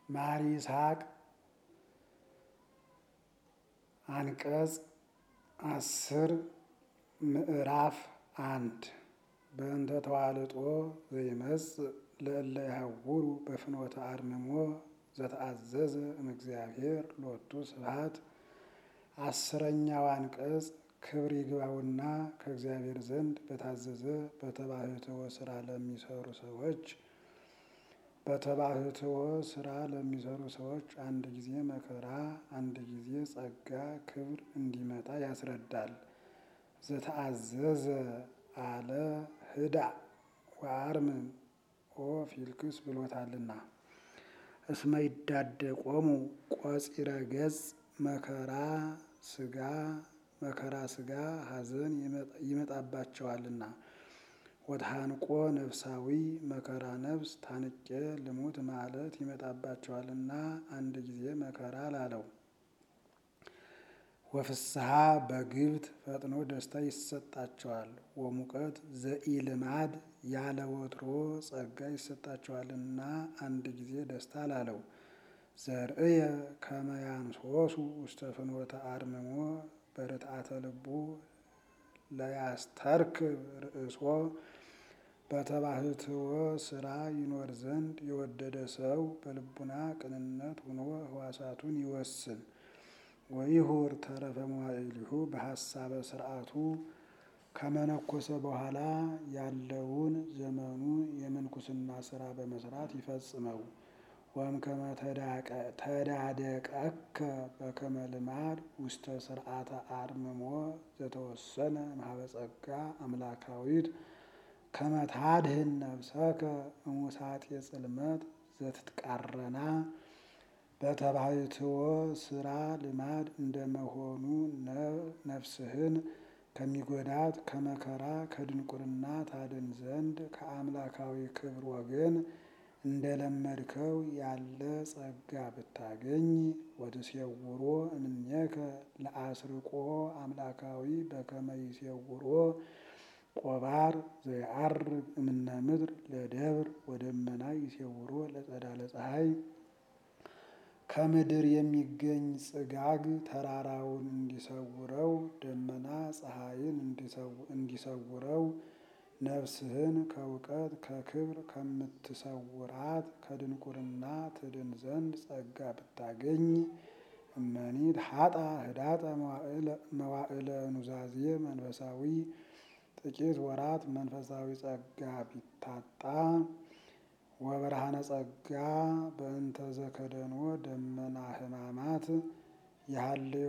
ማር ይስሐቅ አንቀጽ አስር ምዕራፍ አንድ በእንተ ተዋልጦ ዘይመጽእ ለእለ ይሐውሩ በፍኖተ አርምሞ ዘተአዘዘ እምእግዚአብሔር ሎቱ ስብሐት። አስረኛው አንቀጽ ክብር ይግባውና ከእግዚአብሔር ዘንድ በታዘዘ በተባሕትዎ ስራ ለሚሰሩ ሰዎች በተባሕትዎ ስራ ለሚሰሩ ሰዎች አንድ ጊዜ መከራ አንድ ጊዜ ጸጋ ክብር እንዲመጣ ያስረዳል። ዘተአዘዘ አለ ህዳእ ወአርምም ኦ ፊልክስ ብሎታልና። እስመ ይዳደቆሙ ቆፂረ ገጽ መከራ ስጋ መከራ ስጋ ሐዘን ይመጣባቸዋልና። ወተሐንቆ ነፍሳዊ መከራ ነፍስ ታንቄ ልሙት ማለት ይመጣባቸዋልና አንድ ጊዜ መከራ ላለው። ወፍስሐ በግብት ፈጥኖ ደስታ ይሰጣቸዋል። ወሙቀት ዘኢልማድ ያለ ወትሮ ጸጋ ይሰጣቸዋልና አንድ ጊዜ ደስታ ላለው። ዘርእየ ከመ ያንሶሱ ውስተ ፍኖተ አርምሞ በርትዓተ ልቡ ለያስተርክብ ርእሶ በተባሕትዎ ስራ ይኖር ዘንድ የወደደ ሰው በልቡና ቅንነት ሆኖ ሕዋሳቱን ይወስን። ወይሁር ተረፈ መዋዕሊሁ በሐሳበ ስርዓቱ ከመነኮሰ በኋላ ያለውን ዘመኑ የምንኩስና ስራ በመስራት ይፈጽመው። ወእምከመ ተዳደቀከ በከመ ልማድ ውስተ ስርዓተ አርምሞ ዘተወሰነ እምኀበ ጸጋ አምላካዊት ከመ ታድኅን ነፍሰከ እሙሳጤ ጽልመት ዘትትቃረና በተባሕትዎ ስራ ልማድ እንደመሆኑ ነፍስህን ከሚጎዳት ከመከራ ከድንቁርና ታድን ዘንድ ከአምላካዊ ክብር ወገን እንደለመድከው ያለ ጸጋ ብታገኝ ወትሴውሮ እምኔከ ለአስርቆ አምላካዊ በከመ ይሴውሮ ቆባር ዘየዐርግ እምነ ምድር ለደብር ወደመና ይሴውሮ ለጸዳለ ፀሐይ ከምድር የሚገኝ ጽጋግ ተራራውን እንዲሰውረው ደመና ፀሐይን እንዲሰውረው ነፍስህን ከእውቀት ከክብር ከምትሰውራት ከድንቁርና ትድን ዘንድ ጸጋ ብታገኝ እመኒት ሀጣ ህዳጠ መዋዕለ ኑዛዜ መንፈሳዊ ጥቂት ወራት መንፈሳዊ ጸጋ ቢታጣ ወብርሃነ ጸጋ በእንተ ዘከደኖ ደመና ሕማማት የሀልዮ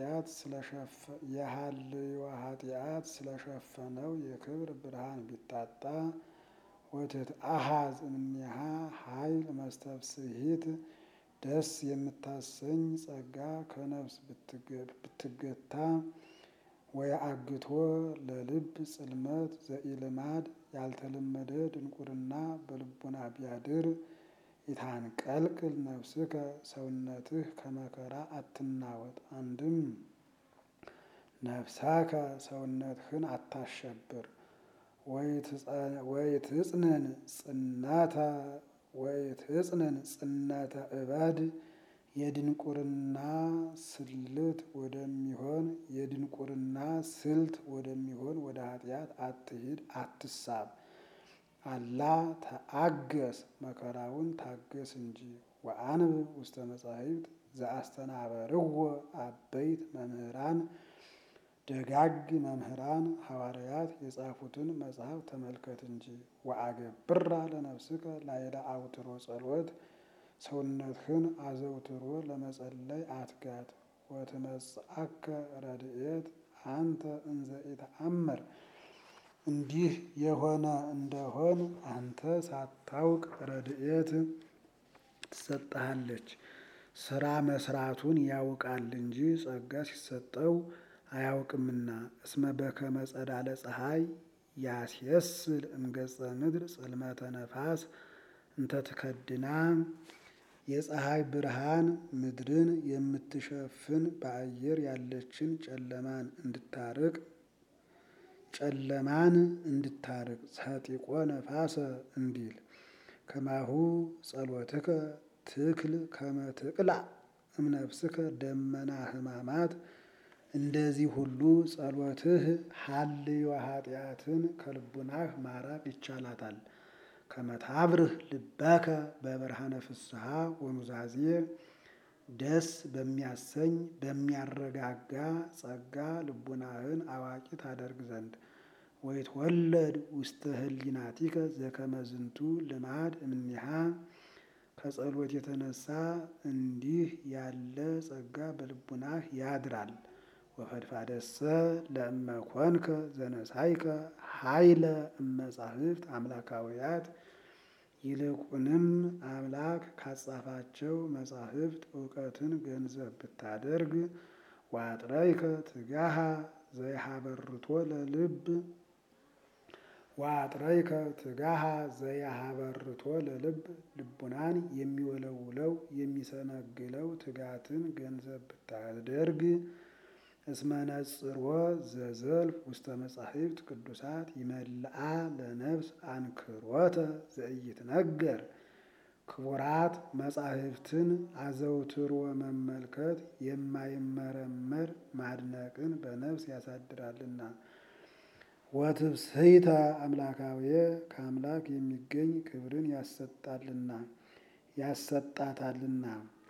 ኃጢአት ስለሸፈነው የክብር ብርሃን ቢታጣ ወትትአሐዝ እምኔሃ ኃይል መስተብስሂት ደስ የምታሰኝ ጸጋ ከነፍስ ብትገታ ወየአግቶ ለልብ ጽልመት ዘኢልማድ ያልተለመደ ድንቁርና በልቡና ቢያድር ኢታንቀልቅል ነፍስከ ሰውነትህ ከመከራ አትናወጥ። አንድም ነፍሳከ ሰውነትህን አታሸብር። ወይትጽንን ጽነተ ወይትጽንን ጽነተ እበድ የድንቁርና ስልት ወደሚሆን የድንቁርና ስልት ወደሚሆን ወደ ኃጢአት አትሂድ አትሳብ። አላ ተአገስ መከራውን ታገስ እንጂ። ወአንብብ ውስተ መጻሕፍት ዘአስተናበርዎ አበይት መምህራን ደጋግ መምህራን ሐዋርያት የጻፉትን መጽሐፍ ተመልከት እንጂ። ወአገብራ ለነፍስከ ላዕለ አውትሮ ጸሎት ሰውነትህን አዘውትሮ ለመጸለይ አትጋት። ወትመጽአከ ረድኤት አንተ እንዘ ኢተአምር እንዲህ የሆነ እንደሆን አንተ ሳታውቅ ረድኤት ትሰጥሃለች። ስራ መስራቱን ያውቃል እንጂ ጸጋ ሲሰጠው አያውቅምና። እስመ በከመ ጸዳለ ፀሐይ ያስየስል እምገጸ ምድር ጽልመተ ነፋስ እንተ ትከድና የፀሐይ ብርሃን ምድርን የምትሸፍን በአየር ያለችን ጨለማን እንድታርቅ ጨለማን እንድታርቅ ሰጢቆ ነፋሰ እንዲል ከማሁ ጸሎትከ ትክል ከመትቅላ እምነፍስከ ደመና ሕማማት እንደዚህ ሁሉ ጸሎትህ ሀልዮ ኃጢአትን ከልቡናህ ማራቅ ይቻላታል። ከመታብርህ ልበከ በብርሃነ ፍስሐ ወኑዛዜ ደስ በሚያሰኝ በሚያረጋጋ ጸጋ ልቡናህን አዋቂ ታደርግ ዘንድ ወይትወለድ ውስተ ህሊናቲከ ዘከመ ዝንቱ ልማድ እምኒሃ ከጸሎት የተነሳ እንዲህ ያለ ጸጋ በልቡናህ ያድራል። ወፈድፋደሰ ለእመ ኮንከ ዘነሳይከ ኃይለ እመጻሕፍት አምላካውያት ይልቁንም አምላክ ካጻፋቸው መጻሕፍት እውቀትን ገንዘብ ብታደርግ ዋጥረይከ ትጋሃ ዘይሃበርቶ ለልብ ዋጥረይከ ትጋሃ ዘይሃበርቶ ለልብ ልቡናን የሚወለውለው የሚሰነግለው ትጋትን ገንዘብ ብታደርግ እስመ ነጽሮ ዘዘልፍ ውስተ መጻሕፍት ቅዱሳት ይመልአ ለነፍስ አንክሮተ ዘኢይትነገር ክቡራት መጻሕፍትን አዘውትሮ መመልከት የማይመረመር ማድነቅን በነፍስ ያሳድራልና። ወትብስሕተ አምላካዊ ከአምላክ የሚገኝ ክብርን ያሰጣልና ያሰጣታልና